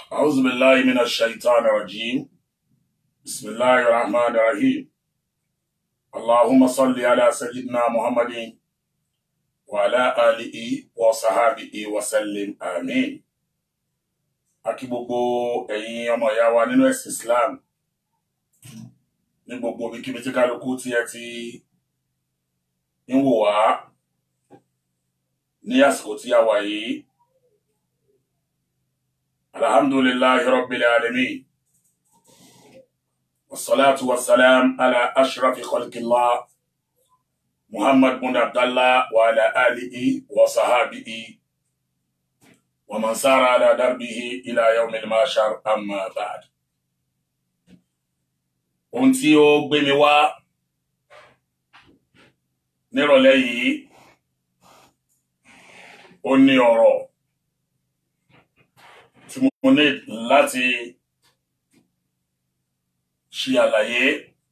أعوذ بالله من الشيطان الرجيم بسم الله الرحمن الرحيم اللهم صل على سيدنا محمد وعلى آله وصحابه وسلم آمين Akí gbogbo ẹ̀yin ọmọ ìyá wa nínú ẹ̀sìn Islam ní gbogbo ibikíbi tí kálukú tí ẹ ti ń wò wá ní àsìkò tí a wà yìí alhamdulillahi rabbil alamin wassalatu wassalam ala ashrafi khalqillah muhammad bin abdallah wa ala alihi wa sahabihi wa man sara ala darbihi ila yawmil mashar amma ba'd ohun tí ó gbé mi wá nírọ̀lẹ́ yìí ó ní ọ̀rọ̀ tí mo ní láti ṣe àlàyé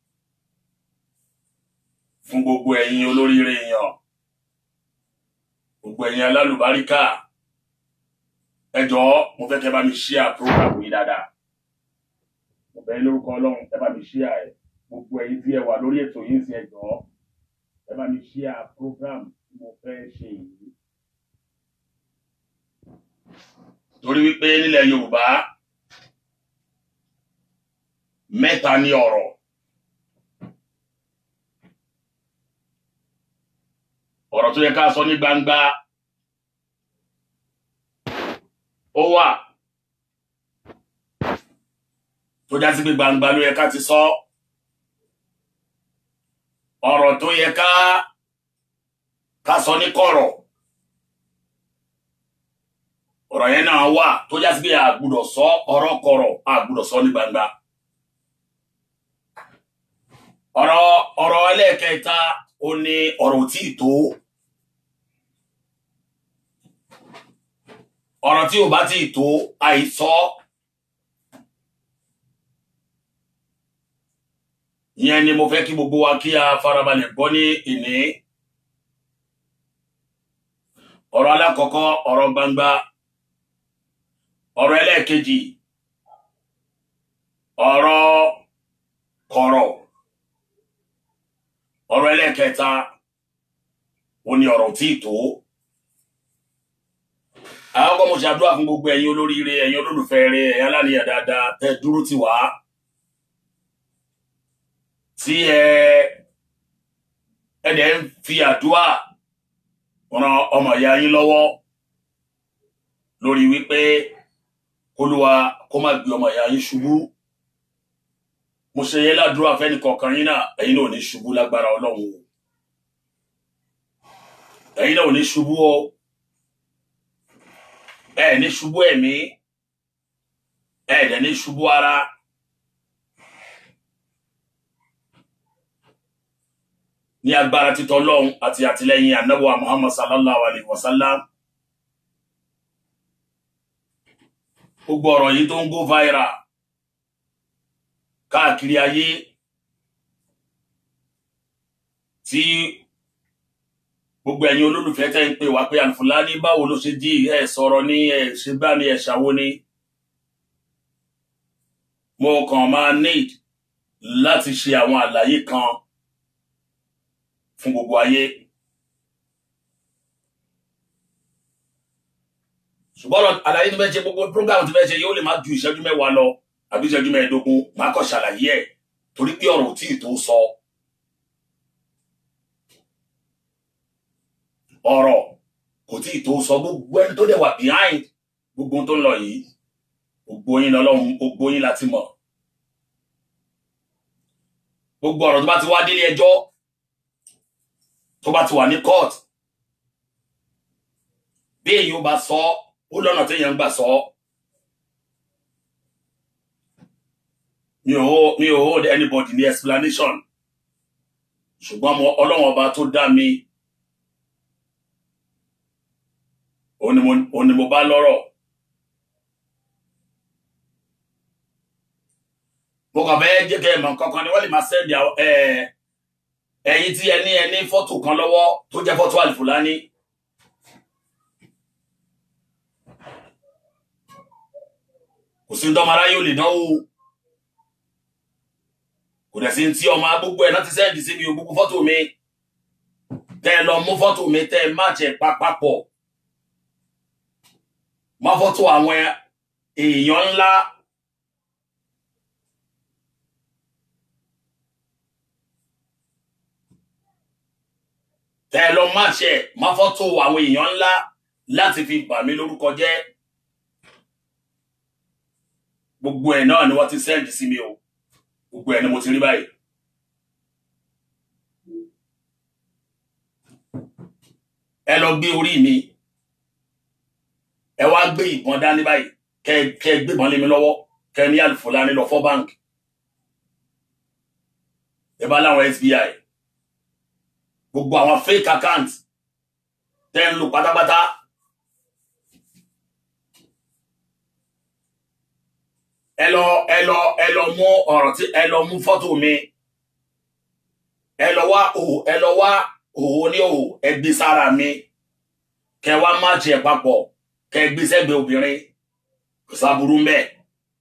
fún gbogbo ẹ̀yin olóríire èèyàn gbogbo ẹ̀yin alálùbáríkà ẹ jọ̀ọ́ mo fẹ́ kẹ́ bá mi ṣíà program yìí dáadáa mo bẹ̀ yín lórúkọ Ọlọ́run ẹ bá mi ṣíà ẹ gbogbo ẹ̀yin tí ẹ wà lórí ètò yìí sí ẹ jọ̀ọ́ ẹ bá mi ṣíà program tí mo fẹ́ ṣe yìí torí wípé nílẹ̀ Yorùbá mẹ́ta ní ọ̀rọ̀ ọ̀rọ̀ tó yẹ ká sọ ní gbangba ó wà tó já sí pé gbangba ló yẹ ká ti sọ ọ̀rọ̀ tó yẹ ká ká sọ ní kọ̀rọ̀ ọ̀rọ̀ yẹn náà wà tó já sí pé a gbọ́dọ̀ sọ ọ̀rọ̀ kọ̀rọ̀ a gbọ́dọ̀ sọ ní gbangba ọ̀rọ̀ ọ̀rọ̀ ẹlẹ́ẹ̀kẹta ó ní ọ̀rọ̀ tí ì tó ọ̀rọ̀ tí ò bá tí ì tó àìsọ ìyẹn ni mo fẹ́ kí gbogbo wa kí a farabalẹ̀ gbọ́ ní ìní ọ̀rọ̀ alákọ̀ọ́kọ́ ọ̀rọ̀ gbangba ọ̀rọ̀ ẹlẹ́ẹ̀kejì ọ̀rọ̀ kọ̀rọ̀ ọ̀rọ̀ ẹlẹ́ẹ̀kẹta ó ní ọ̀rọ̀ tí ì tó àwọn ọmọ ṣàdúrà fún gbogbo ẹ̀yin olóríire ẹ̀yin olólùfẹ́ rẹ ẹ̀yin aláníyàn dáadáa tẹ́ dúró tì wá tí ẹ ẹ dẹ̀ ń fi àdúrà ran ọmọ ìyá yín lọ́wọ́ lórí wípé kólúwa kó má gbé ọmọ ìyá yín ṣubú mo ṣe yẹ ládùúrà fẹ́ni kọ̀ọ̀kan yín náà ẹ̀yin náà ò ní ṣubú lágbára ọlọ́run o ẹ̀yin náà ò ní ṣubú o ẹ ní ṣubú ẹ̀mí ẹ dẹ̀ ní ṣubú ara ní agbára títọ́ ọlọ́run àti àtìlẹ́yìn anábọ̀ muhammad sallallahu alayhi wa sallam gbogbo ọ̀rọ̀ yìí tó ń go viral káàkiri ayé tí gbogbo ẹ̀yin olólùfẹ́ tẹ́ ń pè wá pé àlùfùlání báwo ló ṣe jí ẹ̀ sọ̀rọ̀ ní ẹ̀ ṣe gbá ní ẹ̀ ṣàwo ni mo kàn máa need láti ṣe àwọn àlàyé kan fún gbogbo ayé ṣùgbọ́n àlàyé tó fẹ́ ṣe gbogbo program tó fẹ́ ṣe yóò lè má ju ìṣẹ́jú mẹ́wàá lọ àbí ìṣẹ́jú mẹ́ẹ̀ẹ́dógún máa kọ́ ṣàlàyé ẹ̀ torí pé ọ̀rọ̀ tí ì tó sọ ọ̀rọ̀ kò tí ì tó sọ gbogbo ẹni tó dẹ̀ wà behind gbogbo ohun tó ń lọ yìí gbogbo yín lọ́lọ́run gbogbo yín láti mọ̀ gbogbo ọ̀rọ̀ tó bá ti wá délé ẹjọ́ tó bá ti wà ní court bí èyí ó bá sọ ó lọ́nà téèyàn ń gbà sọ ọ́. mi ò mi ò hold anybody ní explanation ṣùgbọ́n mo ọlọ́run ọba tó dá mi òun ni mo bá lọ́rọ̀ mo kàn fẹ́ jẹ́ kẹ́ ẹ mọ̀ kankan ni wọ́n lè máa sẹ́ndì ẹ̀yin tí ẹ ní ẹ ní fọ́tò kan lọ́wọ́ tó jẹ́ fọ́tò àlùfùlání kò sí dọ́mọ aráyé ò lè dánwò kò dẹ̀ sí tí ọmọ gbogbo ẹ̀ náà ti sẹ́ǹdì sí mi ò gbogbo fọ́tò mi tẹ́ ẹ lọ mú fọ́tò mi tẹ́ ẹ má jẹ papapọ̀ má fọ́tò àwọn èèyàn ńlá tẹ́ ẹ lọ má jẹ má fọ́tò àwọn èèyàn ńlá láti fi bà mí lórúkọ jẹ́ gbogbo ẹ̀ náà ni wọ́n ti sẹ́ǹdì sí mi o gbogbo ẹ̀ ni mo ti rí báyìí. ẹ lọ gbé orí mi ẹ wá gbé ìbọn dání báyìí kẹ kẹ gbébọn lé mi lọ́wọ́ kẹ ní Alifulani lọ fọ́ báńkì ẹ bá láwọn SBI gbogbo àwọn fake account tẹ́ ń lò pátápátá ẹ lọ ẹ lọ ẹ lọ mú ọ̀rọ̀ tí ẹ lọ mú fọ́tò mi ẹ lọ wá òhò ẹ lọ wá òhò ní òhò ẹ gbé sára mi kẹ wá má jẹ papọ̀ kẹ gbé sẹ́gbẹ̀ẹ́ obìnrin kò sáburú ń bẹ.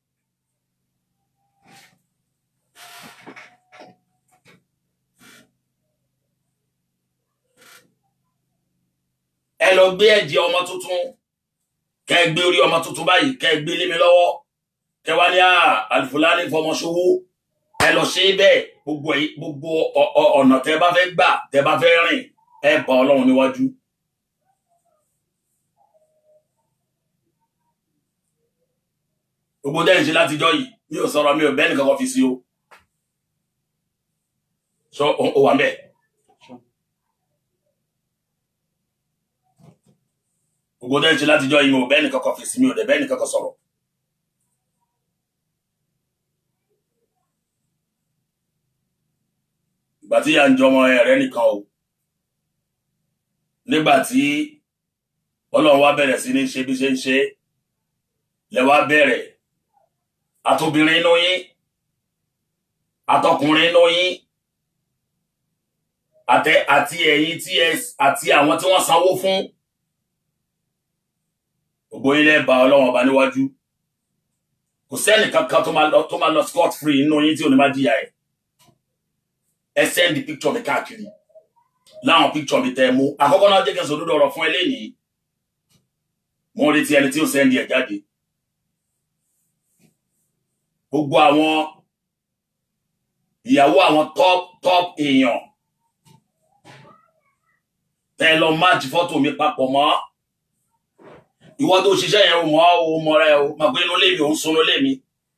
ẹ lọ gbé ẹ̀jẹ̀ ọmọ tuntun kẹ gbé orí ọmọ tuntun báyìí kẹ gbé lé mi lọ́wọ́ kẹ wá ní Alifulani fọmọ ṣòwò ẹ lọ ṣe bẹ́ẹ̀ gbogbo gbogbo ọ̀nà tẹ bá fẹ́ gbà tẹ bá fẹ́ rìn ẹ bá Ọlọ́run níwájú. gbogbo dẹ́yìn ṣe látijọ́ yìí mi ò sọ̀rọ̀ mi ò bẹ́ẹ̀ nìkan kan fi sí o sọ ó wà mẹ́ẹ̀. gbogbo dẹ́yìn ṣe látijọ́ yìí mi ò bẹ́ẹ̀ nìkan kan fi sí mi ò dẹ̀ bẹ́ẹ̀ nìkan kan sọ̀rọ̀. ìgbà tí ìyá ń jọmọ ẹ̀rẹ́ nìkan o nígbà tí ọlọ́run wá bẹ̀rẹ̀ sí ní ṣe bí ṣe ń ṣe lẹ wá bẹ̀rẹ̀ àtobìnrin inú yín àtọkùnrin inú yín àtẹ àti ẹ̀yin tí ẹ àti àwọn tí wọ́n sanwó fún gbogbo ilé bá ọlọ́run ọba níwájú kò sẹ́nì kankan tó máa lọ tó máa lọ scot free inú yín tí ò ní má jìyà ẹ̀ ẹ sẹ́ndì picture mi káàkiri láwọn picture mi tẹ́ ẹ mú àkọ́kọ́ náà jẹ́ kí n sòdodo ọ̀rọ̀ fún eléyìí mo ń retí ẹni tí ó sẹ́ndì ẹ̀ jáde gbogbo àwọn ìyàwó àwọn top top èèyàn tẹ́ ẹ lọ máàjì fọ́tò mi papọ̀ mọ́ ìwọ tó ṣiṣẹ́ yẹn ò mọ̀ ọ́ mọ̀ rẹ o mọ̀ pé inú ilé mi ò ń sunú ilé mi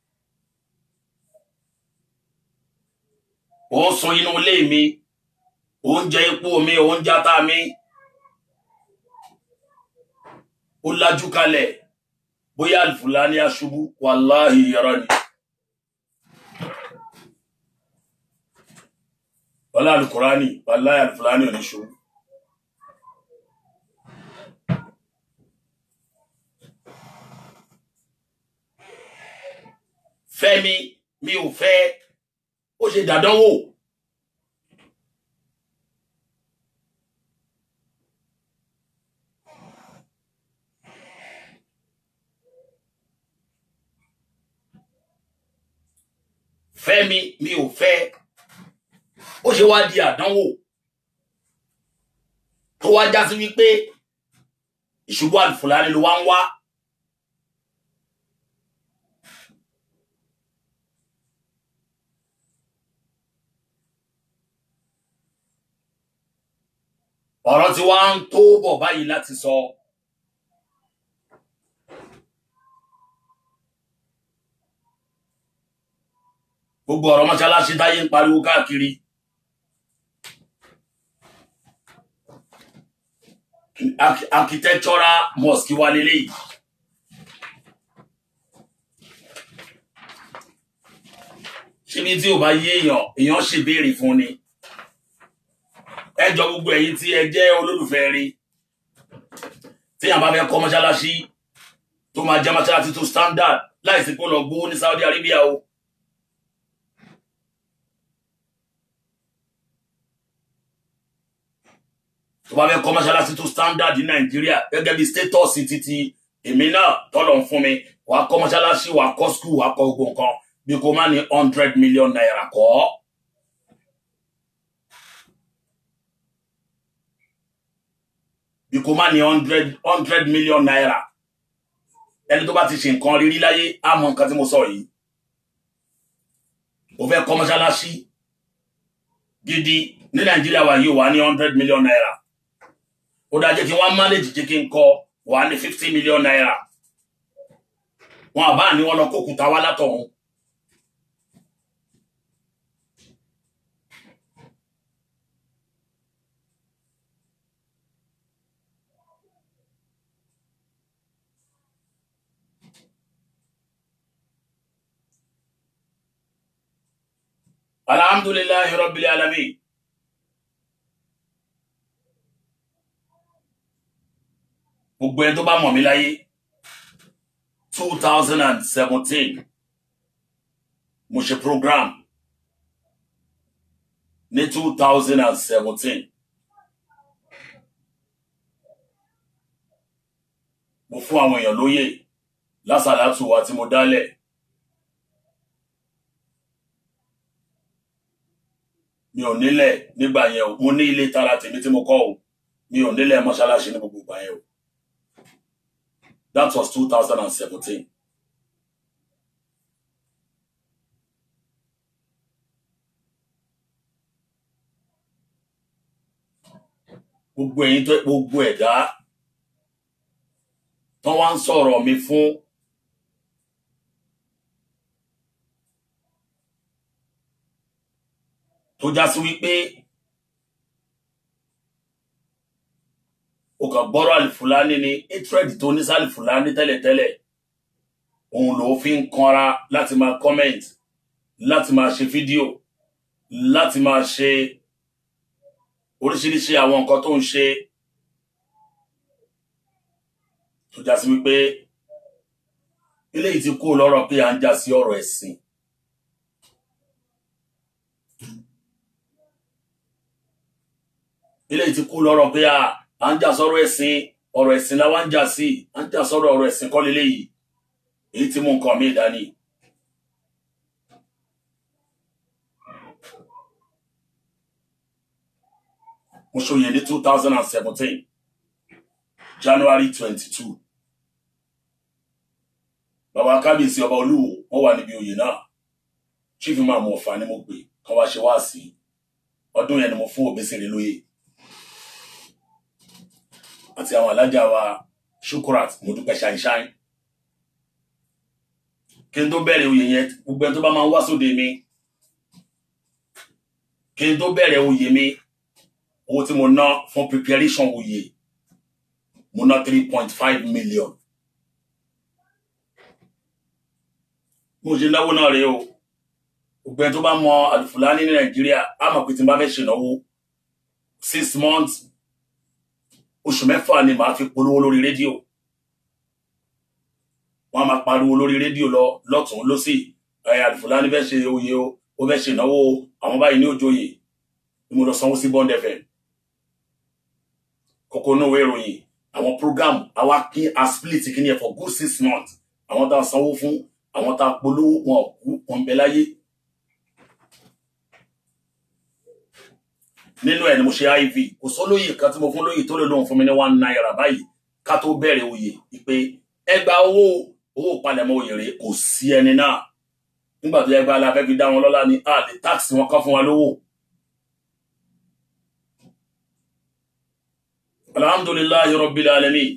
ò ń sun inú ilé mi ò ń jẹ epo mi ò ń jata mi ó lajú kalẹ̀ bóyá Alifulani aṣubú wàláhì yàrá ni wàlá alukurani wàláhì Alifulani ò ní ṣubú. fẹ́mi mi ò fẹ́ ó ṣe dàdánwò fẹ́mi mi ò fẹ́ ó ṣe wá di àdánwò tó wá já sí wípé ìṣubú Alifulani ló wá ń wá. ọ̀rọ̀ tí wá ń tó bọ̀ báyìí láti sọ gbogbo ọ̀rọ̀ mọ́ṣáláṣí táyé ń pariwo káàkiri architectural mosque wà lélẹ́yìí ṣíbi tí ò bá yé èèyàn èèyàn ṣèbéèrè fún ni ẹjọ gbogbo ẹ̀yin tí ẹ jẹ́ olólùfẹ́ rí tí yàn bá fẹ́ kọ́ mọ́ṣáláṣí tó máa jẹ́ mọ́ṣáláṣí tó standard láìsí pé ó lọ gbówó ní Saudi Arabia o tó bá fẹ́ kọ́ mọ́ṣáláṣí tó standard ní Nàìjíríà gẹ́gẹ́ bí status títí èmi náà tọ́lọ̀ ń fún mi wàá kọ́ mọ́ṣáláṣí wàá kọ́ skul wàá kọ́ gbogbo nǹkan bí kò má ní hundred million naira kọ́. bí kò má ní hundred hundred million naira ẹni tó bá ti ṣe nǹkan rírí láyé á mọ nǹkan tí mo sọ yìí o fẹ́ kọ́ mọ́ṣáláṣí gidi ní nàìjíríà wa yìí wà ní hundred million naira ó dáa jẹ́ kí wọ́n manage jẹ́ kí n kọ́ wà ní fifty million naira wọn àbá ní wọn lọ kókùtà wá látọ̀hún. alhamdulillahi rabbil alamin gbogbo ẹni tó bá mọ̀ mí láyé two thousand and seventeen mo ṣe program ní two thousand and seventeen mo fún àwọn èèyàn lóyè lásàlátù wa tí mo dálẹ̀ mi ò nílẹ̀ nígbà yẹn o mo ní ilé tara tèmi tí mo kọ́ o mi ò nílẹ̀ mọ́ṣáláṣí ní gbogbo ìgbà yẹn o that was two thousand and seventeen. gbogbo ẹ̀yin tó gbogbo ẹ̀dá tán wá ń sọ̀rọ̀ mi fún tó já sí wípé o kàn gbọ́rọ̀ àlìfúlání ni hatred tó ní sálìfúlání tẹ́lẹ̀tẹ́lẹ̀ òun ló fi ń kanra láti máa comment láti máa ṣe fídíò láti máa ṣe oríṣiríṣi àwọn nǹkan tó ń ṣe tó já sí wípé eléyìí ti kú lọ́rọ̀ pé à ń já sí ọ̀rọ̀ ẹ̀sìn eléyìí ti kú lọ́rọ̀ pé à ń jà sọ́rọ̀ ẹ̀sìn ọ̀rọ̀ ẹ̀sìn la wá ń jà sí à ń jà sọ́rọ̀ ọ̀rọ̀ ẹ̀sìn kọ́ leléyìí èyí tí mú nǹkan mi dání. mo ṣòye ní two thousand and seventeen January twenty two bàbá kábíyèsí ọba olúwo wọn wà níbi oyè náà chief imam ọ̀fà ni mo pè kán wá ṣe wá sí ọdún yẹn ni mo fún Òbésèré lóyè àti àwọn alájà wa Shukurat mo dúpẹ́ ṣáínṣáín kí n tó bẹ̀rẹ̀ oyè yẹn gbogbo ẹni tó bá máa ń wá sóde mi kí n tó bẹ̀rẹ̀ oyè mi owó tí mo ná fún preparation oyè mo ná three point five million mo ṣe náwó náà rèé o gbogbo ẹni tó bá mọ Alifulani ní Nàìjíríà á mọ̀ pé tí n bá fẹ́ ṣènáwó six months oṣù mẹ́fà ni màá fi polówó lórí rédíò wọ́n á máa pariwo lórí rédíò lọ lọ́tún lọ́sì ẹ̀ Alifulani fẹ́ ṣe oyè o ó fẹ́ ṣe ìnáwó àwọn báyìí ní òjòyè ni mo lọ sanwó sí Bond FM kókó náà wé ìròyìn àwọn program àwa kí a split kí ni ẹ̀ for good six months àwọn tá a sanwó fún àwọn tá a polówó wọn kú wọn bẹ láyé nínú ẹ̀ ni mo ṣe iv kò sólóyè kan tí mo fún lóyè tó lè lóhun fún mi ní one naira báyìí ká tó bẹ̀rẹ̀ oyè ìpè ẹgbà owó owó palẹ̀mọ́ oyè rẹ̀ kò sí ẹni náà nígbà tó yẹ gba aláfẹ́ fi dá wọn lọ́lá ní a lè táàsì wọn kán fún wa lówó. alhamdulillahi rabbil alamin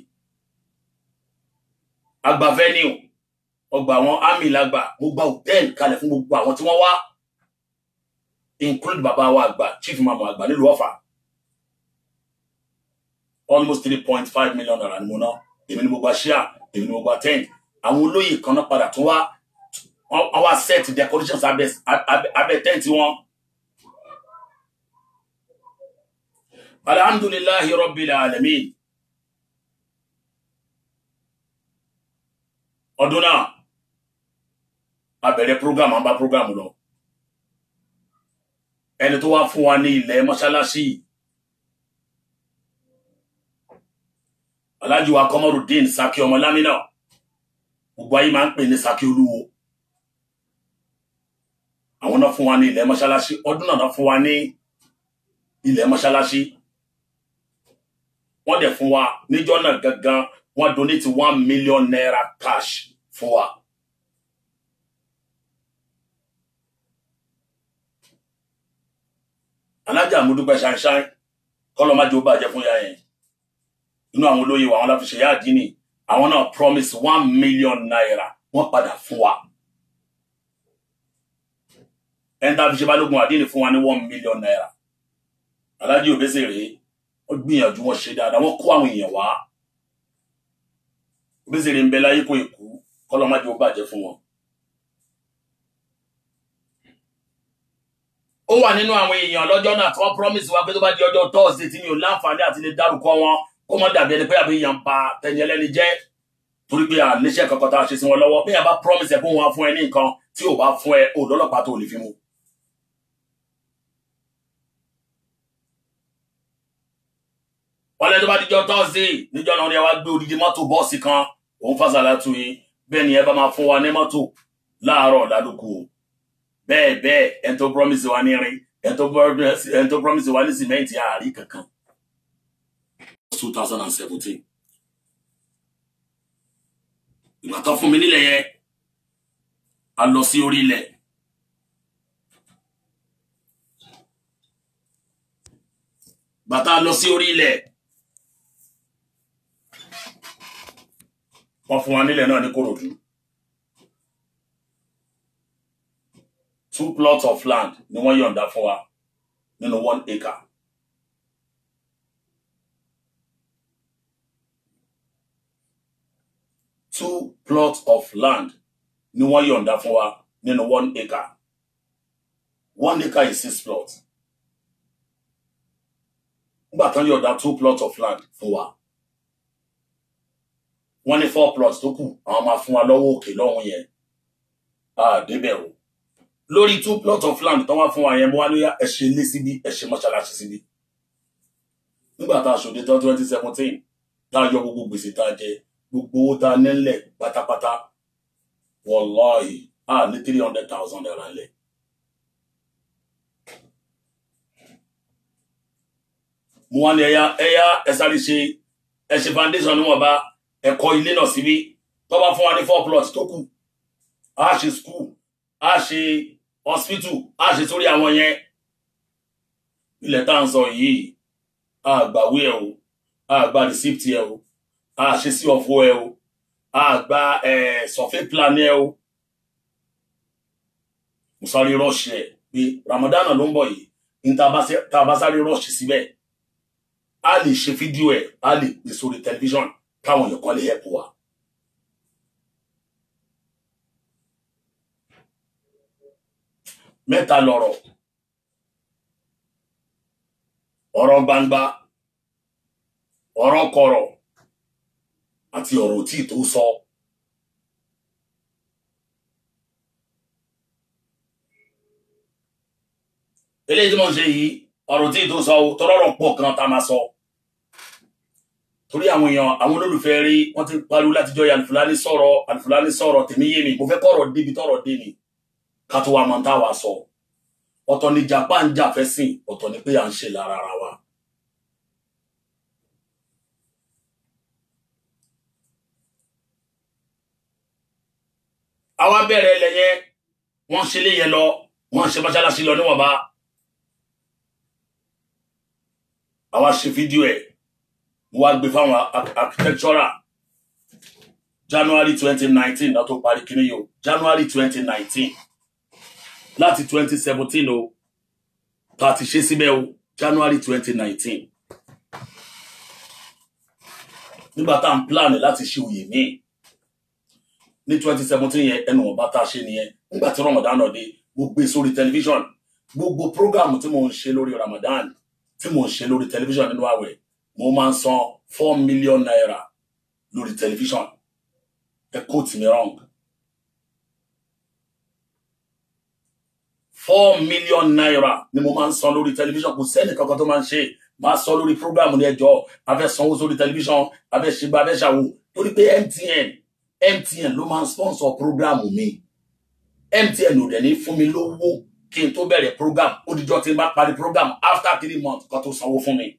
àgbà venue ọgbà àwọn army lágbà mo gba hòtẹ́ẹ̀lì kalẹ̀ fún gbogbo àwọn tí wọ́n wá include bàbá wa àgbà chief imam àgbà nílùú Ọ̀fà almost three point five million naira ni mo ná èmi ni mo gba share èmi ni mo gba ten àwọn olóyè kan náà padà tún wá wọ́n wá set decorations abẹ abẹ tent wọn. alhamdulillahi rabbil alamin ọdún náà a bẹ̀rẹ̀ program à ń bá program lọ ẹni tó wá fún wa ní ilẹ̀ mọ́ṣáláṣí Alhaji wa Kọmọrùdín Saki ọmọ lámínà gbogbo ayé máa ń pè ní Saki Olúwo àwọn náà fún wa ní ilẹ̀ mọ́ṣáláṣí ọdún náà fún wa ní ilẹ̀ mọ́ṣáláṣí wọ́n dẹ̀ fún wa níjọ́ náà gangan wọ́n donate one million naira cash fún wa. alájà àmúdúpẹ́ ṣáínṣáín kọ́lọ́ má jẹ́ ó bàjẹ́ fún ya yẹn inú àwọn olóyè wa àwọn láfi ṣe yá àdínì àwọn náà promise one million naira wọ́n padà fún wa ẹni tá a fi ṣe balógun àdínì fún wa ní one million naira alájí òbẹ́sẹ̀ rèé wọ́n gbìyànjú wọn ṣe dáadáa wọ́n kó àwọn èèyàn wá òbẹ́sẹ̀ rèé ń bẹ láyé kó èkú kọ́lọ́ má jẹ́ ó bàjẹ́ fún wọn. ó wà nínú àwọn èèyàn lọ́jọ́ náà tí wọ́n promise wa pé tó bá di ọjọ́ Thursday tí mi ò láǹfààní àti lè dárúkọ wọn kó mọ́ dàbí ẹni pé àbí èèyàn pa tẹni ẹlẹ́ni jẹ́ torí pé àníṣe kankan tá a ṣe sí wọn lọ́wọ́ bí èèyàn bá promise ẹ pé wọn á fún ẹ ní nǹkan tí ò bá fún ẹ ò lọ́lọ́pàá tó lè fi mú. wọ́n lẹ́nu tó bá dijọ́ Thursday níjọ́ náà ni ẹ wá gbé odidi mọ́tò bọ́ọ̀sì kan òun fásitì àtúnyí bẹ́ẹ̀ ni ẹ bá máa fún wa ní mọ́tò láàárọ̀ lálùkù o bẹ́ẹ̀ bẹ́ẹ̀ ẹni tó promise wa ní irin ẹni tó promise wa ní sìmẹ́ǹtì àárí kankan. 2017 ìgbà tó fún mi nílẹ̀ yẹn a lọ sí orí ilẹ̀ bàtà lọ sí orí ilẹ̀ wọ́n fún wa nílẹ̀ náà ní Kòròdú. two plots of land ni wọ́n yọ̀ǹda fún wa nínú one acre. two plots of land ni wọ́n yọ̀ǹda fún wa nínú one acre. one acre is six plots. nígbà tán yọ̀ǹda two plots of land fún wa. wọ́n ní four plots tó kù àwọn máa fún wa lọ́wọ́ òkè lọ́hùn yẹn. a débẹ̀ o lórí two plots of land tó wá fún wa yẹn mo wá lóyá ẹ ṣe ilé síbí ẹ ṣe mọ́ṣáláṣí síbí nígbà tá a ṣòde tán twenty seventeen tá a yọ gbogbo gbèsè tá a jẹ gbogbo owó tá a nílẹ̀ pátápátá wọláhì a ní three hundred thousand naira lẹ̀. mo wá ní ẹyá ẹyá ẹ sáré ṣe ẹ ṣe foundation níwọ̀nba ẹ kọ́ ilé náà síbí tó bá fún wa ní four plots tó kù a ṣe school a ṣe hospital a ṣe sórí àwọn yẹn ilẹ̀ tá à ń sọ yìí a gbàwé ẹ o a gba receipt ẹ o a ṣe sí ọ̀fọ̀ ẹ o a gba survey plan ẹ o mo sáré rọ́ọ̀ṣì ẹ pé Ramadan ló ń bọ̀ yìí ní tá a bá sáré rọ́ọ̀ṣì síbẹ̀ a lè ṣe fídíò ẹ a lè pè sórí tẹlifíṣọ̀n káwọn èèyàn kan lè help wa. mẹ́ta lọ̀rọ̀ ọ̀rọ̀ gbangba ọ̀rọ̀ kọ̀rọ̀ àti ọ̀rọ̀ tí tó sọ. eléyìí tí mo ń ṣe yìí ọ̀rọ̀ tí tó sọ tọrọrọ pọ̀ kan tá a máa sọ torí àwọn èèyàn àwọn olólùfẹ́ rí wọ́n ti pariwo látijọ́ yìí Alifulani sọ̀rọ̀ Alifulani sọ̀rọ̀ tèmi yé mi mo fẹ́ kọ̀rọ̀ débi tọ̀rọ̀ dé ni ká tó wa mọ̀ tá a wá sọ ọ̀tọ̀ ni Japan jà fẹ́ sìn ọ̀tọ̀ ni pé à ń ṣe lára ara wa. àwa bẹ̀rẹ̀ ilẹ̀ yẹn wọ́n ṣe lé yẹn lọ wọ́n ṣe mọ́ṣáláṣí lọ níwọ̀nba àwa ṣe fídíò ẹ̀ wọ́n á gbé fáwọn architectural January twenty nineteen náà tó parí kíní yìí o January twenty nineteen láti twenty seventeen o tá a ti ṣe síbẹ̀ o January twenty nineteen nígbà tá à ń plan láti ṣe òye míì ní twenty seventeen yẹn ẹnu ọba tá a ṣe nìyẹn nígbà tí Ramadan náà dé mo gbé sórí tẹlifíṣàn gbogbo program tí mo ń ṣe lórí Ramadan tí mo ń ṣe lórí tẹlifíṣàn nínú àwẹ̀ mo máa ń san four million naira lórí tẹlifíṣàn ẹ quote me wrong four million naira ni mo máa ń san lórí tẹlifíṣàn kò sẹ́ni kankan tó máa ń ṣe máa sọ lórí program ní ẹjọ́ abẹ́ sanwó sórí tẹlifíṣàn abẹ́ ṣègbà abẹ́ ṣàwò torí pé MTN MTN ló máa ń sponsor program mi MTN ò dẹ̀ ní fún mi lówó kí n tó bẹ̀rẹ̀ program ó dijọ́ tí n bá parí program after three months kan tó sanwó fún mi.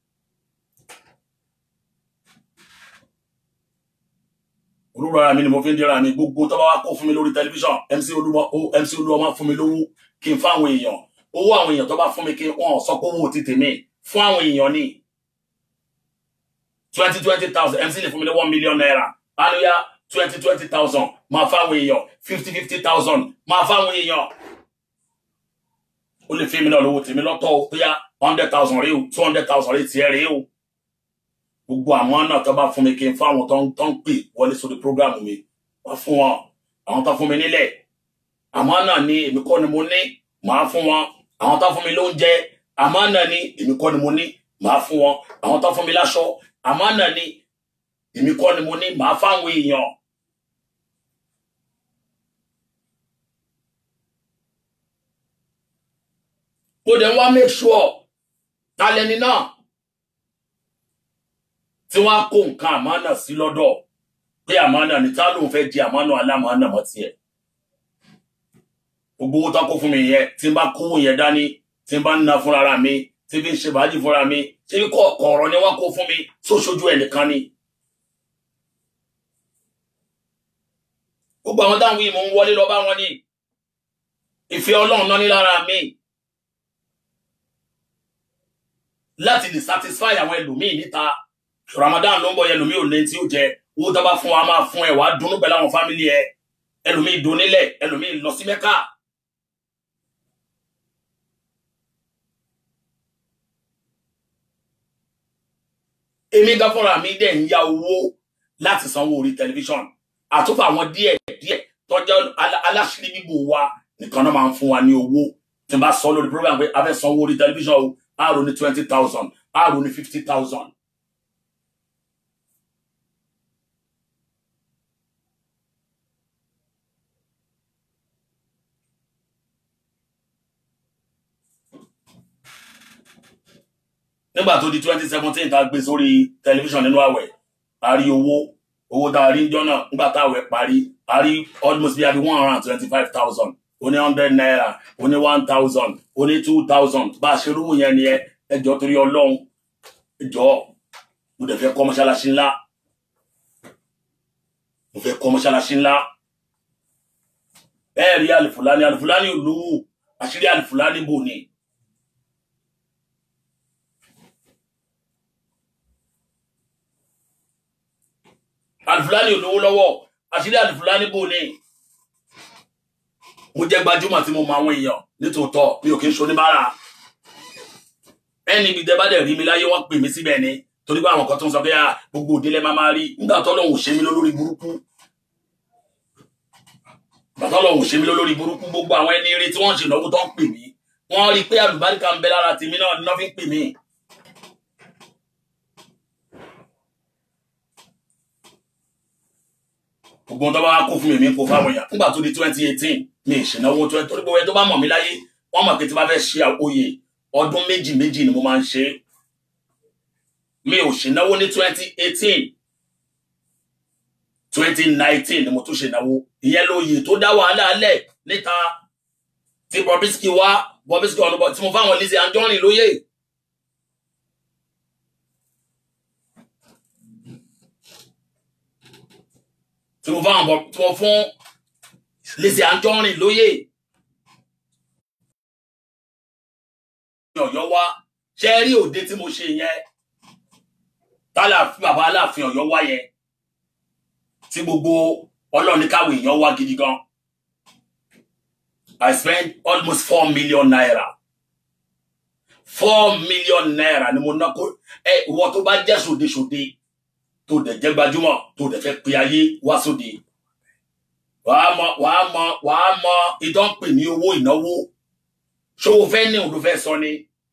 olúwa ara mi ni mo fi ń dira mi gbogbo tó bá wá kó fún mi lórí tẹlifíṣàn MC olúwa MC olúwa máa fún mi lówó kí n fáwọn èèyàn owó àwọn èèyàn tó bá fún mi kí wọn sọ pé owó ti tèmi fún àwọn èèyàn ní twenty twenty thousand MC lè fún mi ní one million naira anuya twenty twenty thousand máa fáwọn èèyàn fifty fifty thousand máa fáwọn èèyàn ó lè fi mi náà lówó tèmi lọ́tọ̀ o bóyá hundred thousand rí o two hundred thousand rí tiẹ̀ rí o gbogbo àwọn náà tó bá fún mi kí n fáwọn tó ń tó ń pè wọlé sórí prógrámù mi wá fún wọn àwọn tó fún mi nílẹ̀ àmọ́ náà ni èmi kọ́ ni mo ní màá fún wọn àwọn tó fún mi lóúnjẹ àmọ́ náà ni èmi kọ́ ni mo ní màá fún wọn àwọn tó fún mi láṣọ àmọ́ náà ni èmi kọ́ ni mo ní màá fáwọn èèyàn. mo dẹ̀ ń wá make sure talẹ́ni náà tí wọ́n á kó nǹkan àmánà sí lọ́dọ̀ pé àmánà ní tá lóun fẹ́ di àmánà alámánà mọ́ tiẹ̀. gbogbo owó tó kó fún mi yẹn tí n bá kówó yẹn dání tí n bá ń ná fúnra mi tí bí ń ṣe bàájì fúnra mi ṣé bí kọ̀ọ̀kan ọ̀rọ̀ ni wọ́n kó fún mi sóṣojú ẹ̀ nìkan ni. gbogbo àwọn táwọn yìí mò ń wọlé lọ bá wọn ní ìfẹ́ ọlọ́run náà ní lára mi láti lè satisfy àwọn ẹlòmíì níta Ramadan ló ń bọ̀ yẹn ẹlòmíì ò lè tí ó jẹ owó tó bá fún wa máa fún ẹ wàá dunnú pẹ̀lú àwọn fámìlì ẹ ẹlòmíì donílẹ̀ ẹlòmíì lọ sí Mẹ́kà. èmi gan fúnra mi dẹ̀ ń ya owó láti sanwó orí tẹlifíṣọ̀n àtúfà àwọn díẹ̀ díẹ̀ tọ́jú aláṣírí bíbò wa nìkan náà máa ń fún wa ní owó tí n bá sọ lórí program pé a fẹ́ sanwó orí tẹlifíṣọ̀n o àrò ní twenty thousand àrò ní fifty thousand. nígbà tó di twenty seventeen tá a gbé sórí tẹlifíṣàn nínú àwẹ̀ a rí owó owó tá a rí jọ náà nígbà tá àwẹ̀ parí a rí almost bíi one hundred and twenty five thousand oní hundred naira oní one thousand oní two thousand bá a ṣe rúwò yẹn nìyẹn ẹjọ́ torí Ọlọ́run ẹjọ́ mo dẹ̀ fẹ́ kọ́ mọ́ṣáláṣí ńlá mo fẹ́ kọ́ mọ́ṣáláṣí ńlá bẹ́ẹ̀ rí alifulani alifulani olówó àṣírí alifulani bò ní. alifulani olówó lọ́wọ́ àṣírí alifulani bò ní. mo jẹ́ gbajúmọ̀ tí mo mọ àwọn èèyàn nítòótọ́ mi ò kí ń ṣoníbàárà ẹni ibi tẹ́ bá dẹ̀ rí mi láyé wọ́n pè mí síbẹ̀ ni torí pé àwọn kan tó ń sọ pé gbogbo òdílé máa máa rí nígbà tó lọ́hùn ṣe mí lólórí burúkú bàtà lọ́hùn ṣe mí lólórí burúkú gbogbo àwọn ẹni eré tí wọ́n ṣe ìnáwó tó ń pè mí wọ́n rí i pé àlùbáríkà ń bẹ lára tèmi náà ni wọ́n fi ń pè mí. gbogbo tó bá wá kó fún mi mi kó fáwọn èèyàn nígbà tó di twenty eighteen mi ìṣìnáwó twenty torí gbogbo ẹ tó bá mọ̀ mí láyé wọ́n mọ̀ pé tí wọ́n fẹ́ ṣe àkóyè ọdún méjì méjì ni mo máa ń ṣe mi ò ṣènáwó ní twenty eighteen twenty nineteen ni mo tún ṣènáwó ìyẹn lóye tó dá wàhálà lẹ̀ níta tí Bobrisky wá Bobrisky ọ̀nà tí mo fáwọn Lizzy Anjorin lóye. tí mo fáwọn tí mo fún Lizzy Anjorin lóye. Ọ̀yọ́ wá ṣe rí òde tí mo ṣe yẹn tálà bàbá aláàfin Ọ̀yọ́ wá yẹn tí gbogbo ọlọ́ọ̀ni káwé èèyàn wá gidi gan I spent almost four million naira four million naira ni mo ná kó ẹ ìwọ tó bá jẹ́ sòdesòde tó dẹ̀ jẹ́ gbajúmọ̀ tó dẹ̀ fẹ́ pe ayé wá sóde wàá mọ wàá mọ wàá mọ ìdán pè ní owó ìnáwó ṣòwò fẹ́ ní òun ló fẹ́ sọ ni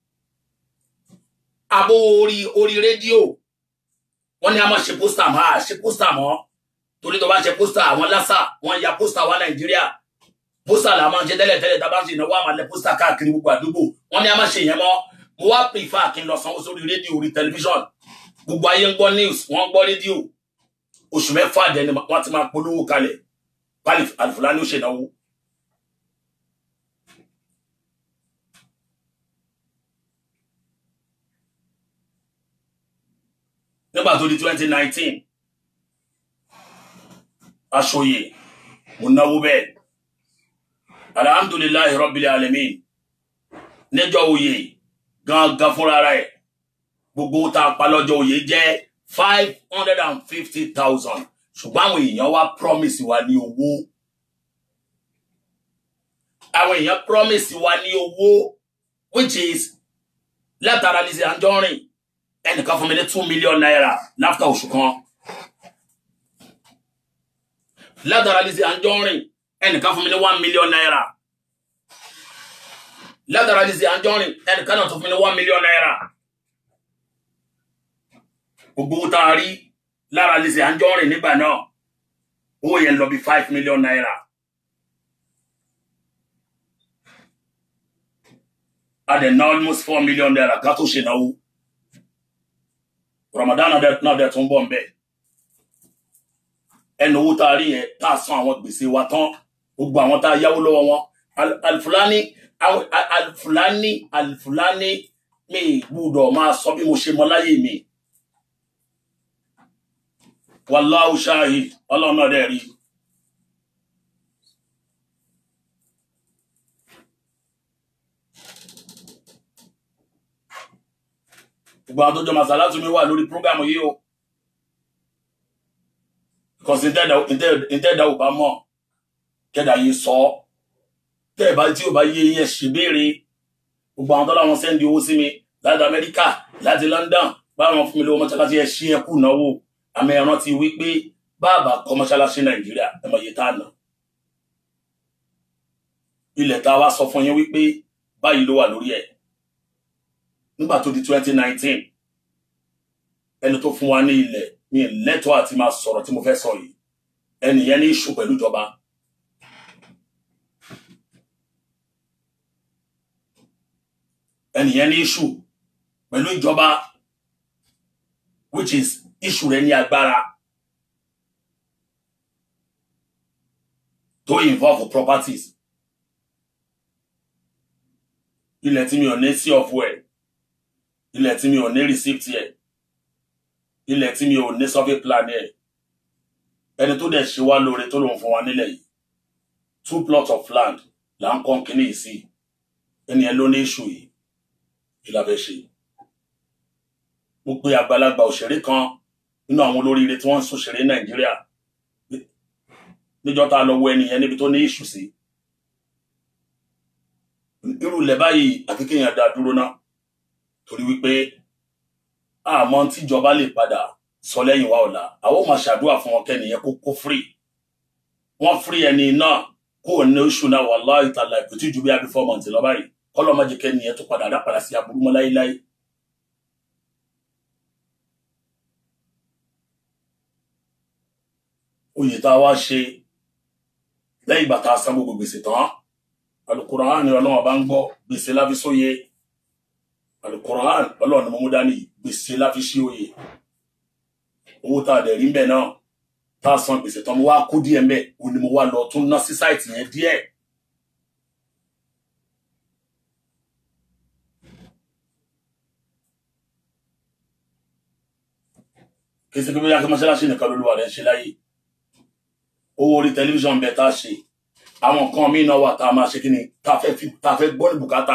abo orí orí rédíò wọ́n ní a máa ṣe pósítà máa ṣe pósítà mọ́ torí tó bá ṣe pósítà àwọn lásà wọ́n ya pósítà wá nàìjíríà pósítà là máa ń ṣe tẹ́lẹ̀ tẹ́lẹ̀ tá a bá ń ṣe ìnáwó àmàlẹ pósítà káàkiri gbogbo àdúgbò wọ́n ní a máa ṣe ìyẹn mọ́ mo wá prefer kí n lọ sanwó sórí rédíò orí tẹlifíṣọ̀n gbogbo ayé ń gbọ́ news wọ́n ń gbọ́ rédíò oṣù mẹ́fà dẹni wọ́n ti máa polówó kalẹ̀ pálí Alifulani ó ṣènáwó. nígbà tó di twenty nineteen aṣòye mo náwó bẹ́ẹ̀ alhamdulilayi rabbil alamin níjọ́ oyè gangan fúnra rẹ̀ gbogbo tá a pa lọ́jọ́ oyè jẹ́ five hundred and fifty thousand ṣùgbọ́n àwọn èèyàn wá promise wa ní owó àwọn èèyàn promise wa ní owó which is látara Lizzy Anjorin ẹnìkan fún mi ní two million naira láfta oṣù kan látara Lizzy Anjorin ẹnìkan fún mi ní one million naira látara Lizzy Anjorin ẹnìkan náà tún fún mi ní one million naira gbogbo owó tá a rí lára Lizzy Anjorin nígbà náà owó yẹn lọ bí five million naira a dẹ̀ ná almost four million naira ká tó ṣe náwó Ramadan náà dẹ̀ tún bọ̀ ń bẹ̀ ẹnu owó tá a rí yẹn tá a san àwọn gbèsè wa tán gbogbo àwọn tá a yáwó lọ́wọ́ wọn Alifulani Alifulani Alifulani mi gbúdọ̀ máa sọ bí mo ṣe mọ láyé mi wàláhù ṣáhid ọlọ́run náà dẹ̀ rí gbogbo àwọn tó jọ màsàlá tún mi wà lórí prógámù yìí o because ìtẹ́ẹ̀dá ò bá mọ̀ kẹ́dà yìí sọ tẹ́ẹ̀ bá tí ò bá yé yẹn ṣèbéèrè gbogbo àwọn tó láwọn sẹ́ndì owó sí mi láti Amẹ́ríkà láti London báwọn fún mi lówó mọ́ṣáláṣí ẹ̀ ṣí ẹkú náwó àmì ẹ̀ràn ti wí pé báàbà kọ́ mọ́ṣáláṣí Nàìjíríà ẹ mọ̀ iye tá a nà ilẹ̀ tá a wá sọ fún yín wípé báyìí ló wà lórí ẹ̀ nígbà tó di twenty nineteen ẹni tó fún wa ní ilẹ̀ ní lẹ́tọ̀ọ́ àti máa sọ̀rọ̀ tí mo fẹ́ sọ yìí ẹnìyẹn ní ìṣù pẹ̀lú ìjọba ẹnìyẹn ní ìṣù pẹ̀lú ìjọba which is ìṣù rẹ̀ ní agbára tó involve properties ilẹ̀ tí mi ò ní sí ọ̀fọ̀ ẹ̀ ilẹ̀ tí mi ò ní receipt ẹ̀ ilẹ̀ tí mi ò ní survey plan ẹ̀ ẹni tó dẹ̀ ṣe wá lóore tó lòun fún wa nílẹ̀ yìí two plots of land là ń kọ́ kínní yìí sí ẹni ẹ ló ní issue yìí kí la fẹ́ ṣe. mo pe àgbàlagbà òṣèré kan nínú àwọn olóríire tí wọ́n ń ṣòṣèré nàìjíríà níjọ́ tá a lọ wo ẹni yẹn níbi tó ní issue sí. irú ilẹ̀ báyìí àti kéèyàn dá dúró náà torí wípé àmọ́ tíjọba lè padà sọ lẹ́yìn wa ọ̀la àwọn ò máa ṣàdúrà fún wọn kẹ́niyẹn kó kó free wọ́n free ẹni náà kó ní oṣù náà wallahi ta'ala kò tí ju bí abí four months lọ báyìí kọ́lọ́ má jẹ́ kẹ́niyẹn tó padà dápadà sí aburú mọ́ láíláí. oyè tá a wá ṣe lẹ́yìn ìgbà tá a san gbogbo gbèsè tán Al-Qur'an ni ọlọ́wọ́n bá ń gbọ́ gbèsè láfi sóye Al-Qur'an ọlọ́run ni mo mú dání gbèsè láfi sí oyè owó tá a dẹ̀ rí mbẹ̀ náà tá a san gbèsè tán mo wá kó díẹ̀ mbẹ̀ o ni mo wá lọ tún ná sí sáìtì yẹn díẹ̀. kí ṣe pé bóyá kí mọ́ṣáláṣí nìkan lóluwà rẹ̀ ń ṣe láyé owó orí tẹlifíṣàn bẹ̀ tá a ṣe àwọn nǹkan míì náà wà tá a máa ṣe kí ni tá a fẹ́ gbọ́ ní bùkátà.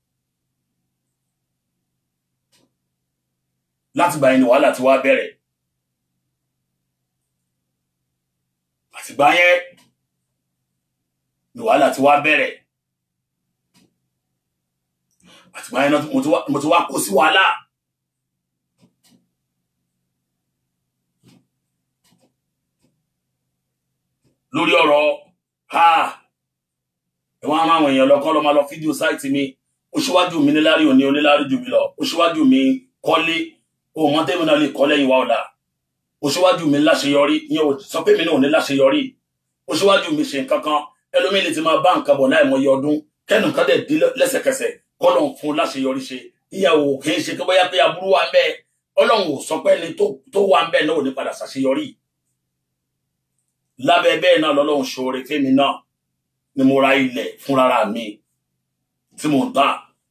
láti gbà yẹn ni wàhálà ti wá bẹ̀rẹ̀ àtìgbà yẹn ni wàhálà ti wá bẹ̀rẹ̀ àtìgbà yẹn mo ti wá kó sí wàhálà lórí ọ̀rọ̀ ha ẹ̀wọ̀n àwọn àwọn èèyàn lọ́kọ́ lọ́ máa lọ fídíò sáìtì mi ó ṣíwájú mi níláàrí òní oníláàrí jù mí lọ ó ṣíwájú mi kọ́lé o mọ tẹ́mi náà lè kọ́ lẹ́yìn wa ọ̀la o ṣíwájú mi láṣeyọrí ìyẹn ò sọ pé mi náà ò ní láṣeyọrí o ṣíwájú mi ṣe nǹkan kan ẹlòmíì lè ti máa bá nǹkan bọ̀ láì mọye ọdún kẹ́nu kan dẹ̀ di lẹ́sẹ̀kẹsẹ̀ kọ́lọ̀ ń fún láṣeyọrí ṣe ìyàwó kì í ṣe pé bóyá pé aburú wa ń bẹ ọlọ́run ò sọ pé ẹni tó wà ń bẹ náà ò ní padà ṣàṣeyọrí lábẹ́ bẹ́ẹ̀ náà lọ́lọ́run ṣoore fẹ́mi náà ni mo ra ilẹ̀ fúnra mi tí mo ń tà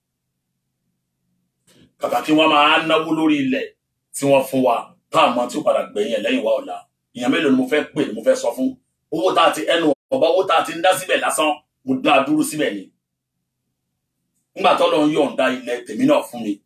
kàkà kí wọ́n máa náwó lórí ilẹ̀ tí wọ́n fún wa tá àmọ́ tí ó padà gbẹ̀yìn ẹ̀ lẹ́yìn wa ọ̀la ìyẹn mélòó ni mo fẹ́ pè ni mo fẹ́ sọ fún owó tá a ti ẹnu ọba owó tá a ti ń dá síbẹ̀ lásán mo dá a dúró síbẹ̀ ni nígbà tó lọ ń yọ̀ǹda ilẹ̀ tèmi náà fún mi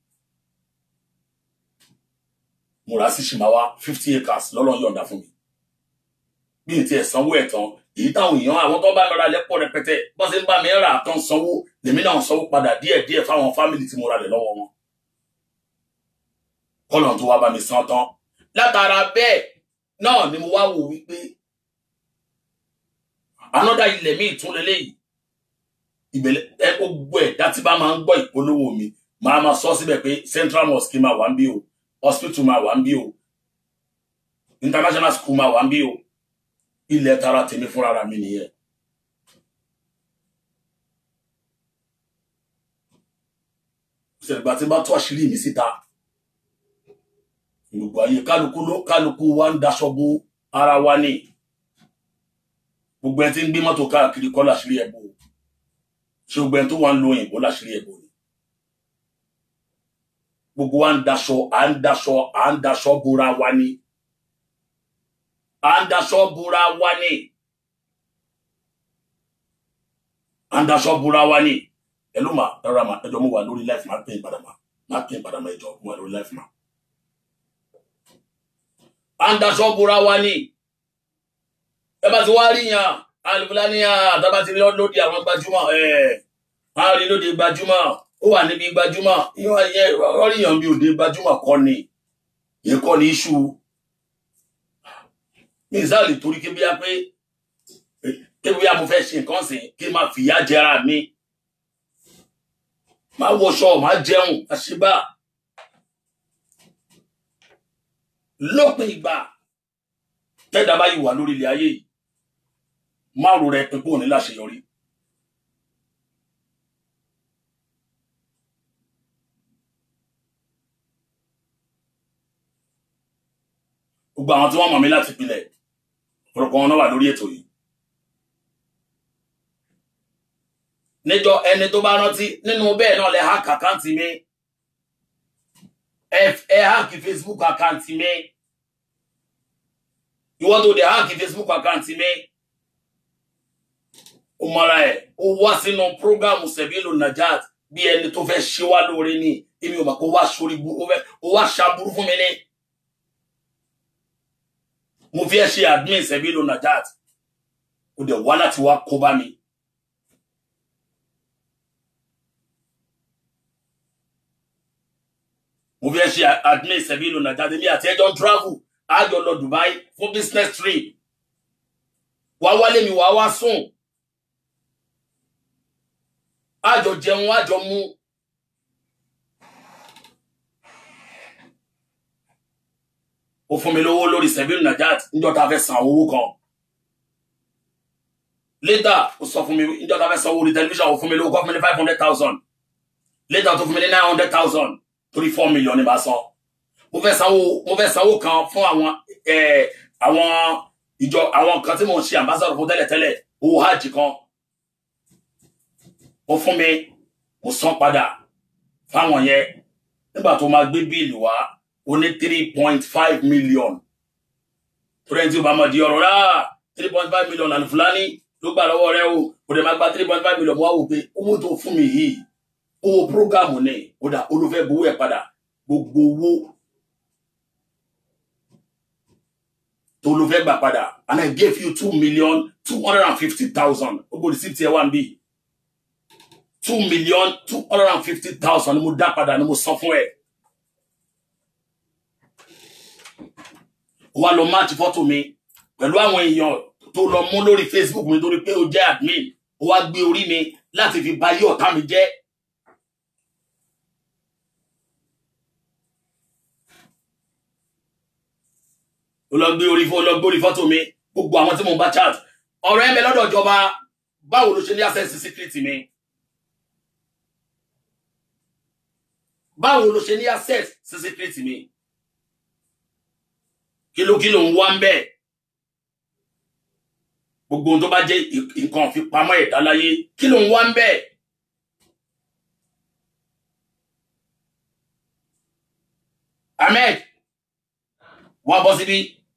mo rà á sí ṣìmáwá fifty acres lọ́lọ́ ń yọ̀ǹda fún mi bí n tiẹ̀ sanwó ẹ̀ tán èyí táwọn èèyàn àwọn tó bá lọ́ra lẹ́pọ̀ rẹpẹtẹ bọ́n ṣe ń bá mi rà tán sanwó lèmi náà sanwó padà díẹ̀díẹ̀ fáwọn fámìlì tí mo ra lẹ̀ lọ́wọ́ wọn kọ́lọ̀ tó wá bá mi san tán látara bẹ́ẹ̀ náà ni mo wá wò wípé anọ́dá ilẹ̀ mi tún lélẹ́yìí ìbẹ̀lẹ̀ ẹ gbogbo ẹ̀dá tí bá máa ń gbọ́ ìpolówó mi máa ma sọ síbẹ̀ pé central mosque máa wà ń bí o hospital máa wà ń bí o international school máa wà ń bí o ilẹ̀ tara tèmi fúnra mi nìyẹn. ìṣẹ̀lẹ̀gbà tí bá tó àṣírí mi síta gbogbo ayé kálukú ló kálukú wa ń daṣọ bo ara wa ní gbogbo ẹni tí ń gbé mọ́tò káàkiri kọ́ láṣírí ẹ̀ bò ṣé gbogbo ẹni tó wà ń lo òyìnbó láṣírí ẹ̀ bò ni gbogbo wa ń daṣọ à ń daṣọ à ń daṣọ bora wa ní à ń daṣọ bora wa ní à ń daṣọ bora wa ní ẹ ló mà ẹrọ mà ẹjọ mo wà lórí life máa pè é padà mà máa pè é padà mà ẹjọ mo wà lórí life mà à ń daṣọ bora wa ní ẹ bá ti wá rí yàn alùpùpù ní àtàbà ti rí lóde àwọn gbajúmọ̀ ẹ á rí lóde gbajúmọ̀ ó wà níbi gbajúmọ̀ ìyẹn ọríyàn bí òde gbajúmọ̀ kọ́ ni yẹn kọ́ ni iṣu ní ìsáàlì torí kébíyá pé kébíyá mo fẹ́ ṣe nǹkan sìn kí n máa fìyà jẹra mi máa wọṣọ máa jẹun àṣìbá lópin ìgbà tẹ́dá bá yìí wà lórí ilẹ̀ ayé yìí márùn rẹ pípò ní láṣeyọrí gbogbo àwọn tí wọ́n mọ̀ mí láti pilẹ̀ ọ̀pọ̀lọpọ̀ wọn náà wà lórí ètò yìí níjọ ẹni tó bá rántí nínú bẹ́ẹ̀ náà lẹ hack àkáǹtì mi ẹ hack Facebook àkáǹtì mi ìwọ tó dé hack Facebook àkáǹtì mi ó mọra ẹ ó wá sínú prógámù Sebilu Najat bí ẹni tó fẹ́ ṣe wá lóore ní èmi ò mọ̀ kó wá sórí ó wá ṣàbúrú fún mi ní mo fi ẹ ṣe admin Sebilu Najat ó dẹ̀ wá láti wá kó bá mi. mo fi ẹ ṣe admin Sebilu Najat èmi àti ẹjọ́ ń travel àjọ lọ Dubai fún business trip wá wálé mi wá wá sùn àjọ jẹun àjọ mu ó fún mi lówó lórí Sebilu Najat níjọ́ tá a fẹ́ san owó kan later ó sọ fún mi níjọ́ tá a fẹ́ san owó orí tẹlifíṣàn ó fún mi lówó kọ́ fún mi ní five hundred thousand later tó fún mi ní nine hundred thousand torí four million ní bá san mo fẹ́ sanwó mo fẹ́ sanwó kan fún àwọn àwọn ìjọ àwọn kan tí mo ń ṣe ambassador fún tẹ́lẹ̀tẹ́lẹ̀ owó hajj kan ó fún mi mo san padà fáwọn yẹn nígbà tó máa gbé bíìlì wá ó ní three point five million torí ẹni tí ó bá mọ̀ di ọ̀rọ̀ rà three point five million àlùfúlání ló gbà lọ́wọ́ rẹ o kò dẹ̀ máa gba three point five million mo wá wò pé owó tó fún mi yìí owó prógámù ni ó dà olùfẹ́ gbowó ẹ̀ padà gbogbo owó tó ló fẹ́ gbà padà and I gave you two million two hundred and fifty thousand gbogbo receipt ẹ̀ wá ń bí two million two hundred and fifty thousand ni mo dá padà ni mo san fún ẹ. wá lọ máàtì fọ́tò mi pẹ̀lú àwọn èèyàn tó lọ mú lórí Facebook mi torí pé ó jẹ́ admin ó wá gbé orí mi láti fi bà yí ọ̀tá mi jẹ́. ó lọ gbé orí ó lọ gbé orí fọ́tò mi gbogbo àwọn tí mo bá chat ọ̀rọ̀ ẹ̀ ń bẹ lọ́dọ̀ ìjọba báwo ló ṣe ní access sí secret mi. báwo ló ṣe ní access sí secret mi kìlókìló ń wá ń bẹ gbogbo ohun tó bá jẹ́ ì- nǹkan ìfipamọ́ ẹ̀dá láyé kí ló ń wá ń bẹ́ẹ̀. ahmed wá bọ́ síbí.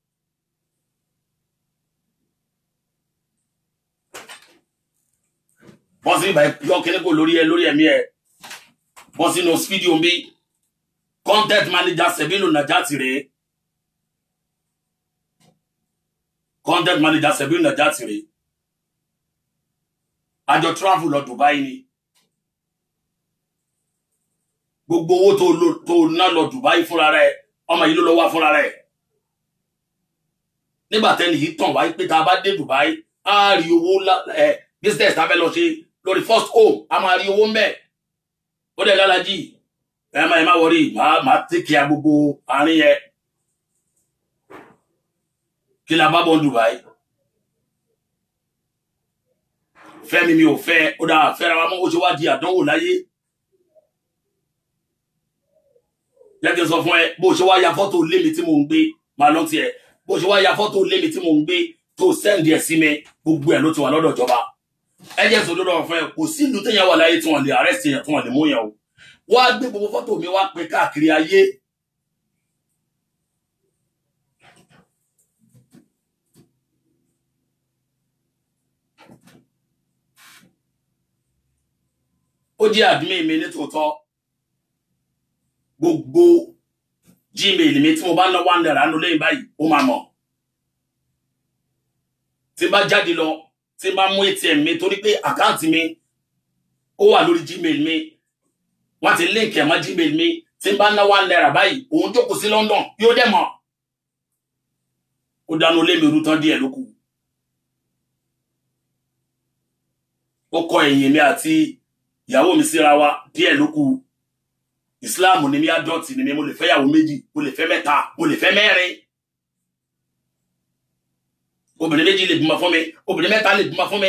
bọ́ síbí báyìí yọ kíní kò lórí ẹ lórí ẹ̀mí ẹ bọ́ sínú fídíò bí content manager Sebilu Najati rèé content manager Sebilu Najati rèé àjọ travel lọ Dubai ni gbogbo owó tó lò tó ná lọ Dubai fúnra rẹ̀ ọmọ yìí ló lọ wá fúnra rẹ̀ nígbà tẹ́ni yìí tàn wáyé pé tá a bá dé Dubai á rí owó lá- ẹ business tá a fẹ́ lọ ṣe lórí first home a máa rí owó mbẹ ó dẹ̀ lálàjì ẹ má ẹ má wọrí màá màá tẹkẹ gbogbo àárín yẹn kí la bá bọ̀ ní Dubai fẹ́mi mi ò fẹ́ ó dáa fẹ́ra wa mọ́ ó ṣe wá di àdánwò láyé jẹ́ kí n sọ fún ẹ bó ṣe wá ya fọ́tò lé mi tí mò ń gbé máa lọ tiẹ̀ bó ṣe wá ya fọ́tò lé mi tí mò ń gbé tó sẹ́ǹdì ẹ̀ sí mi gbogbo ẹ̀ ló ti wà lọ́dọ̀ ìjọba ẹ jẹ́ sọ lọ́dọ̀ fún ẹ kò sí ìlú téèyàn wà láyé tí wọ́n lè arrest yẹn tí wọ́n lè mú yẹn o wá gbé gbogbo fọ́tò mi wá pé káàkiri ayé ó jẹ́ admin mi ní tòótọ́ gbogbo gmail mi tí mo bá ná one naira nù lẹ́yìn báyìí ó máa mọ̀ tí n bá jáde lọ tí n bá mú atm mi torí pé àkáǹtì mi ó wà lórí gmail mi wọ́n ti link ẹ̀ mọ́ gmail mi tí n bá ná one naira báyìí òun jókòó sí London yóò dẹ̀ mọ̀ ó dáná lé mi rú tán díẹ̀ lókù ó kọ ẹ̀yìn mi àti ìyàwó mi síra wa díẹ̀ lókù ìsìláàmù ni mi adọ́tì ni mi mo lè fẹ́ yàwó méjì mo lè fẹ́ mẹ́ta mo lè fẹ́ mẹ́rin obìnrin méjì lè bímọ fún mi obìnrin mẹ́ta lè bímọ fún mi.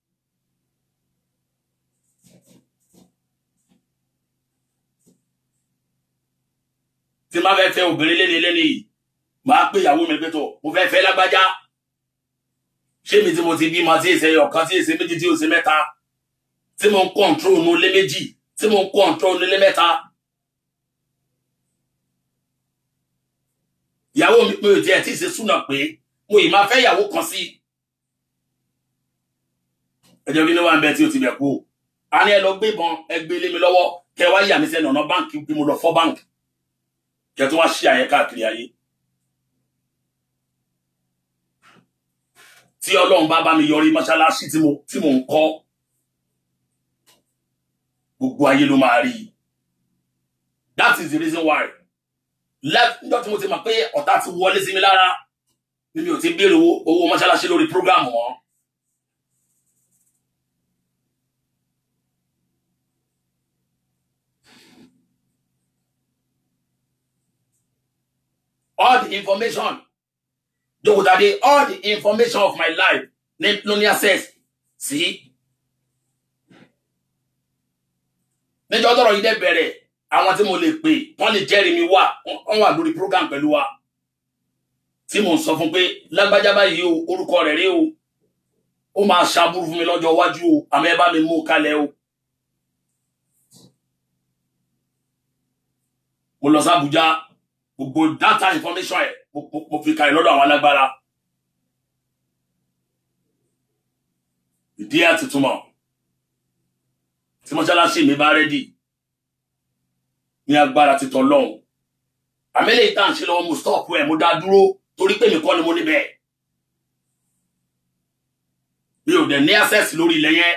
tí n bá fẹ́ fẹ́ obìnrin léni léni yìí màá pé ìyàwó mi pé tó mo fẹ́ fẹ́ lágbájá ṣé mi tí mo ti bímọ tí èsè ọ̀kan tí èsè méjì tí èsè mẹ́ta tí mo ń kọ́ńtró nu lé méjì tí mo ń kọ́ńtró nu lé mẹ́ta. ìyàwó mi pé òtí ẹ̀ tí ì ṣe súnà pé mo ì máa fẹ́ ìyàwó kan sí. ẹjọ́ kí ló wà ń bẹ tí o ti bẹ̀ kú o. a ní ẹ lọ gbé ìbọn ẹ gbé lé mi lọ́wọ́ kẹ wá yà mí sẹ́nu ọ̀nà báǹkì bí mo lọ fọ́ báǹkì kẹ tó wá ṣí àyẹ káàkiri ayé. tí ọlọ́run bá bá mi yọrí mọ́ṣáláṣí tí mo tí mo ń kọ́ gbogbo ayé ló máa rí i. that is the reason why lẹ́jọ́ tí mo ti mọ̀ pé ọ̀tá ti wọlé sí mi lára ni mi ò ti béèrè owó owó mọ́ṣáláṣí lórí program wọn. all the information jòkòtàdé all the information of my life ní ló ní access sí. níjọ́ tọ́rọ̀ yìí dẹ̀ bẹ̀rẹ̀ àwọn tí mo lè pè wọ́n lè jẹ́rìí mi wà wọ́n wà lórí program pẹ̀lú wa tí mo ń sọ fún pé lágbájá báyìí o orúkọ rẹ̀ rí o ó máa ṣàbúrú fún mi lọ́jọ́ iwájú o àmọ́ ẹ bá mi mú kalẹ̀ o. mo lọ sí Àbújá gbogbo data information ẹ̀ mo- mo- mo fi kalẹ̀ lọ́dọ̀ àwọn alágbára. ìdí àtìtúmọ̀ tí mọ́ṣáláṣí mi bá rẹ́dì ní agbára títọ́ lọ́hùn àmẹ́lẹ̀ ìta ń ṣe lọ́wọ́ mo stop ẹ̀ mo dá dúró torí pé mi kọ́ ni mo níbẹ̀ mi ò dẹ̀ ní access lórí ilẹ̀ yẹn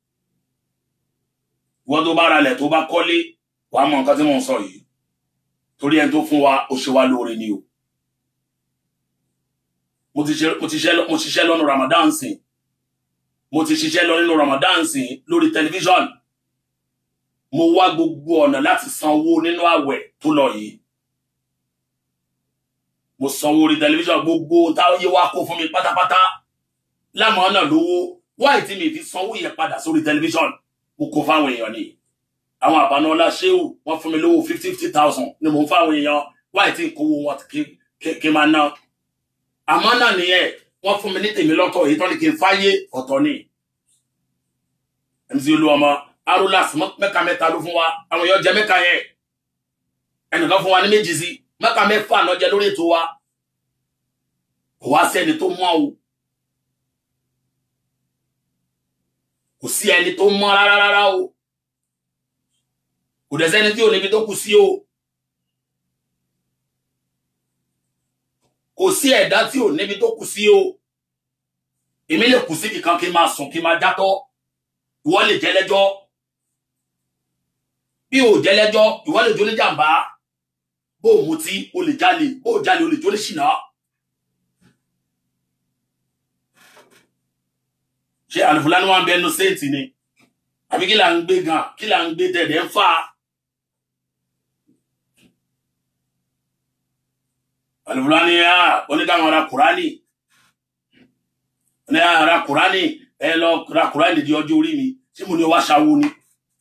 wọ́n tó bá ra ilẹ̀ tó bá kọ́lé wàá mọ nǹkan tí mò ń sọ yìí torí ẹni tó fún wa ó ṣe wá lóore ni o mo ti ṣe- mo ti ṣiṣẹ́ lọ- mo ṣiṣẹ́ lọ́nu Ramadan sìn mo ti ṣiṣẹ́ lọ nínú Ramadan sìn lórí tẹlifíṣọ̀n mo wá gbogbo ọ̀nà láti san owó nínú àwẹ̀ tó lọ yìí mo sanwó orí tẹlifíṣọ̀n gbogbo táyé wá kó fún mi pátápátá lámọ̀ náà lówó wáì tí mi fi sanwó yẹn padà sórí tẹlifíṣọ̀n mo kó fáwọn èèyàn ni àwọn àbánọ́lá ṣéwù wọ́n fún mi lówó fifty fifty thousand ni mò ń fáwọn èèyàn wáì tí n kówó wọn kí kí- kí n máa ná àmọ́ náà nìyẹn wọ́n fún mi ní tèmi lọ́tọ̀ èyí tó ní kí n fáyé ọ̀tọ̀ ni mc olúọmọ arolas mẹ́ka mẹ́ta ló fún wa àwọn èèyàn jẹ mẹ́ka yẹn ẹnìkan fún wa ní méjì sí mẹ́ka mẹ́fà náà jẹ lórí ètò wa kò wá sí ẹni tó mọ́ o kò sí ẹni tó mọ́ rárá rárá o kò dẹ̀ sẹ́ni tí ò níbi tó kù sí o kò sí ẹ̀dá tí ò níbi tó kù sí o èmi lè kù síbi kan kí n máa sùn kí n máa játọ́ ìwọ lè jẹ́lẹ́jọ́ bí o jẹ́lẹ́jọ́ ìwọ lè jólé jàǹbá bó o mutí o lè jalè bó o jalè o lè jólé ṣìnà. ṣé àlùfùlání wà ń bẹ ẹnu séètì ni àbí kí là ń gbé gan kí là ń gbé tẹ̀dẹ̀ ń fà á. àlùfùlání yá oníkàwọn ara kùránì ní ara kùránì ẹ lọ ra kùránì di ọjọ́ orí mi tí mo ní wá ṣàwo ni.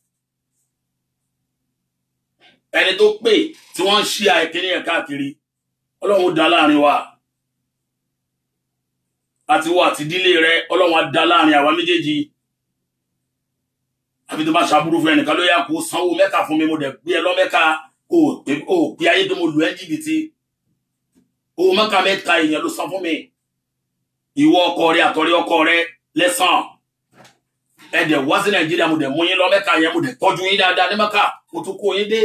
ẹni tó pè tí wọ́n ń ṣí àìkíní ẹ̀ káàkiri ọlọ́run dá láàrin wa àti wọ àti dílé rẹ ọlọ́run á dá láàrin àwa méjèèjì àbí tó bá ṣàbúrú fún ẹnìkan ló yá kó sanwó mẹ́ka fún mi mo dẹ̀ gbé ẹ lọ́mẹ́ka kó o pé ayé tó mo lù ẹ́ jìbìtì owó mẹ́ka mẹ́ta èèyàn ló san fún mi ìwọ ọkọ rẹ àtọ̀rẹ́ ọkọ rẹ lẹ́sàn ẹ dẹ̀ wá sí nàìjíríà mo dẹ̀ mú yín lọ́mẹ́ka yẹn mo dẹ̀ tọ́jú yín dáadáa ní mẹ́ka mo tún kó yín dé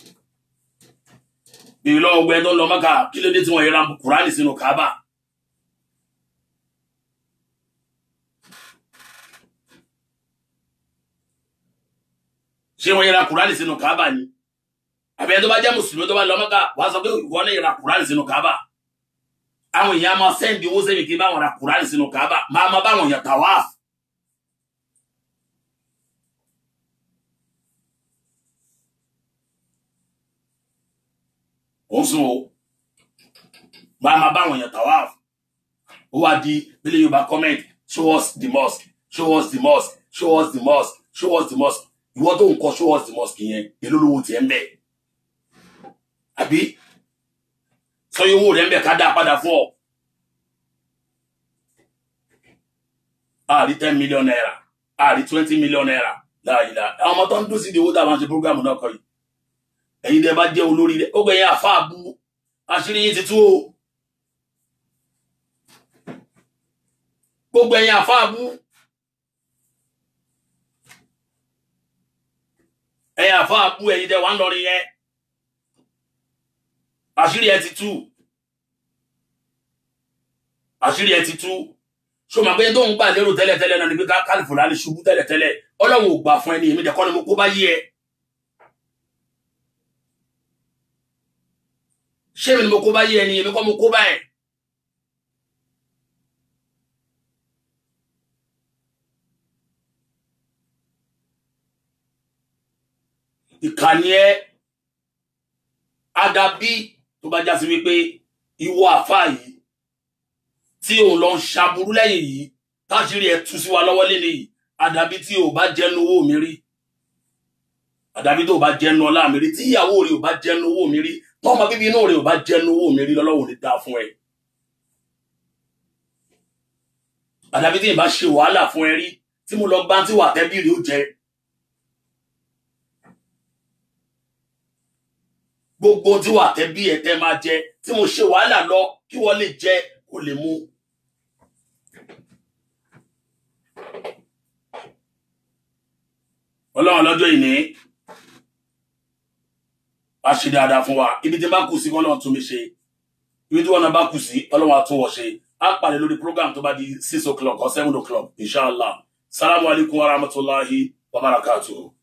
bèèrè lọ́wọ́ gbẹ tó ń lọ mẹ́ka kí ló dé tí wọ́n yẹra kùránì sínú kábà ṣé wọ́n yẹra kùránì sínú kábà ni àbẹ̀ tó bá jẹ́ mùsùlùmí tó bá lọ mẹ́ka wàá sọ pé ìwọ náà yẹra kùránì sínú kábà àwọn èèyàn máa sẹ́ndì owó sẹ́mi kí n bá wọn ra kùránì sínú kábà máa máa bá wọn yàn tàwáàfù òun sùn o máa máa bá àwọn èèyàn tawaf ó wá di bílẹ̀ yorùbá comment show us the mosque show us the mosque show us the mosque show us the mosque ìwọ tó ń kọ show us the mosque yẹn èló lówó tiẹ̀ ń bẹ̀ àbí sọyìn owó rẹ̀ ń bẹ̀ ká dá padà fún ọ àrí ten million naira àrí twenty million naira láàyè la àwọn ọmọ tó ń dún sí ìdíwó tá a máa ṣe program náà kọ yìí ẹ̀yin dẹ̀ bá jẹ́ olórí rẹ̀ ó gbẹ̀yìn àfáà bú àṣírí yín ti tú o gbogbo ẹ̀yin àfáà bú ẹ̀yin àfáà bú ẹ̀yin dẹ̀ wà ń lọrin yẹn àṣírí ẹ ti tú àṣírí ẹ ti tú ṣọmọ pé tó ń gbà lérò tẹ́lẹ̀tẹ́lẹ̀ náà ni pé kálífò lálẹ́ ṣubú tẹ́lẹ̀tẹ́lẹ̀ ọlọ́run ò gbà fún ẹni èmi dẹ̀ kọ́ ni mo kó bá yí ẹ. ṣé mi ni mo kó bá yé ẹni èmi kọ́ mo kó bá ẹ̀. ìkànnì ẹ àdàbí tó bá já sí wípé ìwọ àfáà yìí tí òun lọ ń ṣaburú lẹ́yìn yìí táṣírí ẹ tú sí wa lọ́wọ́ lé nìyí àdàbí tí ò bá jẹ́nu owó mi rí àdàbí tó bá jẹ́nu ọlá mi rí tí ìyàwó rẹ̀ ò bá jẹ́nu owó mi rí tọ́mọ bíbí inú rẹ̀ ò bá jẹ́nu owó mi rí lọ́lọ́wọ́ lè dáa fún ẹ. àdàbí tí ìbá ṣe wàhálà fún ẹ rí tí mo lọ gbá tí wà tẹ́bí rí ó jẹ. gbogbo tí wà tẹ́bí ẹ tẹ́ máa jẹ tí mo ṣe wàhálà lọ kí wọ́n lè jẹ kó lè mú. ọlọ́run lọ́jọ́ ìní a ṣe dáadáa fún wa ibi tí n bá kù sí kọ́lọ́run tún mi ṣe ibi tí wọn náà bá kù sí ọlọ́run àtúnwọ̀ ṣe á pàdé lórí program tó bá di six o'clock or seven o'clock inshallah salamu alaykum wa rahmatulahi wa barakatuhu.